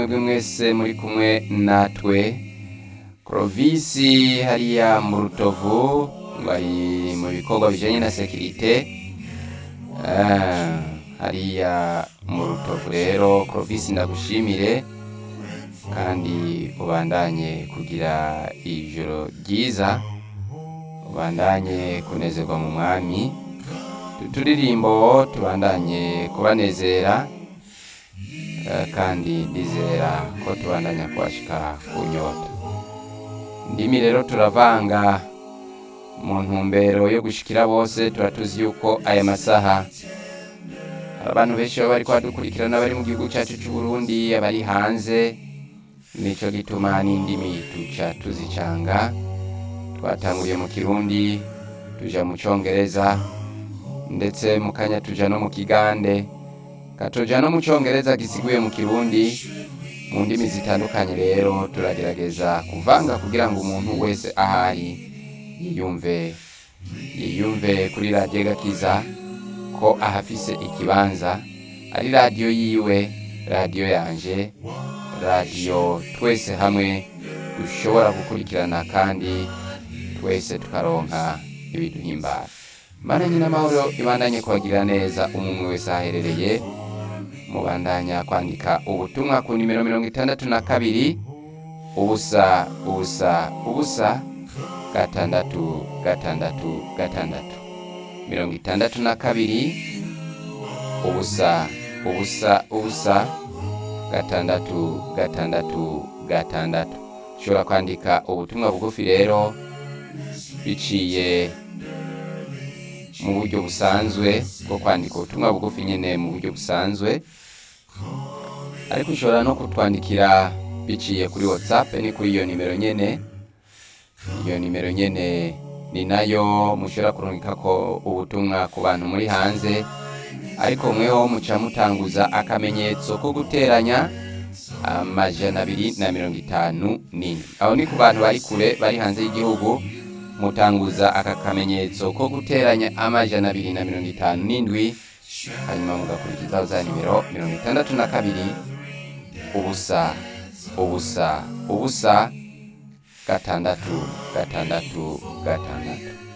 mwebwe mwese muri kumwe natwe Crovisi hariya mu rutovu bari mu bikorwa bijanye na sekirite Ah, hariya mu rutovu rero Crovisi ndagushimire kandi ubandanye kugira ijoro ryiza ubandanye kunezerwa mu mwami uturirimbo tubandanye kubanezera eh, kandi ndizera ko tubandanya kubashika ku nyota ndimi rero turavanga mu ntumbero yo gushikira bose turatuzi yuko aya masaha hari abantu benshi baba bariko badukurikirana bari mu gihugu cyacu c'u Burundi abari hanze nico gituma n'indimi tuca tuzicanga twatanguye mu kirundi tuja mu congereza ndetse mu kanya tuja no mu kigande katuja no mu congereza gisiguye mu kirundi mu ndimi zitandukanye rero turagerageza kuvanga kugira ngo umuntu wese ahari yiyumve yiyumve kuri radiyo gakiza ko ahafise ikibanza ari radiyo yiwe radiyo yanje radiyo twese hamwe dushobora gukurikirana kandi twese tukaronka ibiduhimbara mana nyina amahoro ibandanye kubagirira neza umwe wese aherereye mubandanya kwandika ubutumwa ku nimero mirongo itandatu na kabiri ubusa ubusa ubusa gatandatu gatandatu gatandatu mirongo itandatu na kabiri ubusa ubusa ubusa gatandatu gatandatu gatandatu ushobora kwandika ubutumwa bugufi rero biciye mu buryo busanzwe bwo kwandika ubutumwa bugufi nyine mu buryo busanzwe ariko ushobora no kutwandikira biciye kuri whatsapp ni kuri iyo nimero nyene iyo nimero nyene ni nayo mushobora kurungika ko ubutumwa ku bantu muri hanze ariko mweho muca mutanguza akamenyetso ko guteranya amajana abiri na mirongo itanu n'indwi aho ni ku bantu bari kure bari hanze y'igihugu mutanguza aka kamenyetso ko guteranya amajana abiri na mirongo itanu n'indwi hanyuma mugakurikizaho za nimero mirongo itandatu na kabiri ubusa ubusa ubusa gatandatu gatandatu gatandatu